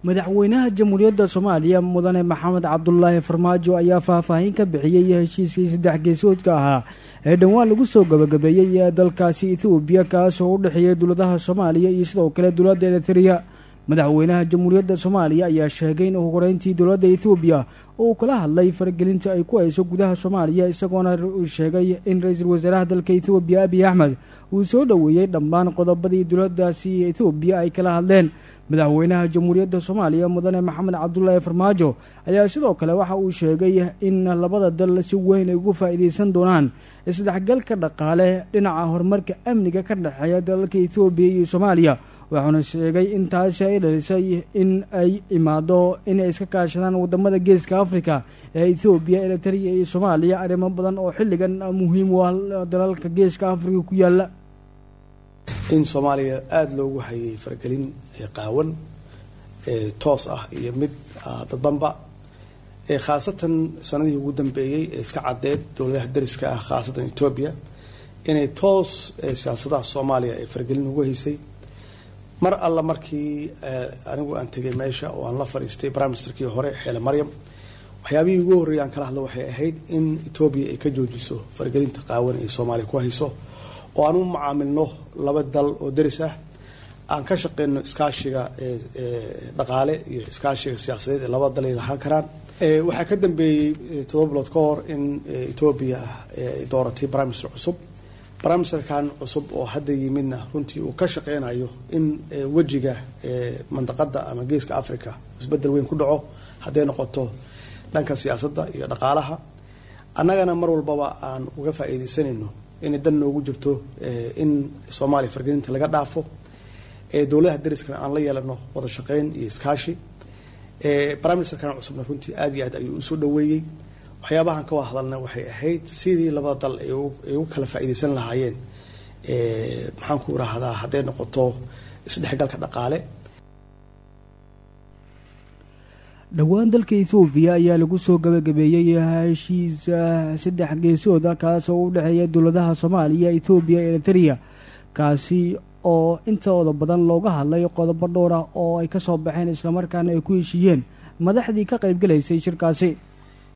madaxweynaha jamhuuriyadda soomaaliya mudane maxamed cabdulaahi farmaajo ayaa faahfaahin ka bixiyey heshiiskii saddex geesoodka ahaa ee dhowaan lagu soo gabagabeeyey ee dalkaasi ethoobiya kaasoo u dhexeeyay dowladaha soomaaliya iyo sidoo kale dowladda eritrea madaxweynaha jamhuuriyadda soomaaliya ayaa sheegay in ugu horeyntii dowladda ethoobiya uu kala hadlay faragelinta ay ku hayso gudaha soomaaliya isagoona uu sheegay in ra-iisul wasaaraha dalka ethoobiya abiy axmed uu soo dhoweeyey dhammaan qodobadii dowladdaasi ethoobiya ay kala hadleen madaxweynaha jamhuuriyadda soomaaliya mudane maxamed cabdulaahi farmaajo ayaa sidoo kale waxa uu sheegay in labada dal si weyn ay ugu faa'iideysan doonaan isdhexgalka dhaqaale dhinaca horumarka amniga ka dhexeeya dalalka ethoobiya iyo soomaaliya waxauna sheegay in taasi ay dhalisay in ay imaado inay iska kaashadaan wadamada geeska africa ee ethoobiya eritrea iyo soomaaliya arrimo badan oo xilligan muhiim u ah dalalka geeska africa ku yaala in soomaaliya aada loogu hayay faragelin qaawan toos ah iyo mid dadbanba khaasatan sanadihii ugu dambeeyey ee iska caddeed dowladaha dariska ah khaasatan etoobiya inay toos siyaasadaha soomaaliya ay faragelin ugu haysay mar alla markii anigu aan tegay meesha oo aan la fadhiistay prime ministerkii hore xeele maryam waxyaabihii ugu horreeyay aan kala hadla waxay ahayd in etoobiya ay ka joojiso faragelinta qaawan ay soomaaliya ku hayso oo aan u macaamilno laba dal oo deris ah aan ka shaqeyno iskaashiga dhaqaale iyo iskaashiga siyaasadeed ee labada dal ay lahaan karaan waxaa ka dambeeyey todoba bilood ka hor in etoobiya ay dooratay prime minister cusub prime ministerkan cusub oo hadda yimidna runtii uu ka shaqeynayo in wejiga mandaqada ama geeska africa isbedel weyn ku dhaco hadday noqoto dhanka siyaasadda iyo dhaqaalaha annagana mar walbaba aan uga faa'iideysanayno inay dan noogu jirto in soomaaliya fargelinta laga dhaafo dowladaha dariskana aan la yeelano wada shaqeyn iyo iskaashi prime ministerkan cusubna runtii aada iyo aad ayuu usoo dhaweeyey waxyaabahan ka wada hadalna waxay ahayd sidii labada dal ay ugu kala faa'iideysan lahaayeen maxaan ku irahdaa hadday noqoto isdhexgalka dhaqaale dhowaan dalka ethoobiya ayaa lagu soo gabagabeeyey heshiis saddex geesooda kaasoo u dhexeeya dowladaha soomaaliya ethoobiya eritrea kaasi oo intooda badan looga hadlay qodobo dhowr ah oo ay ka soo baxeen islamarkaana ay ku heshiiyeen madaxdii ka qaybgalaysay shirkaasi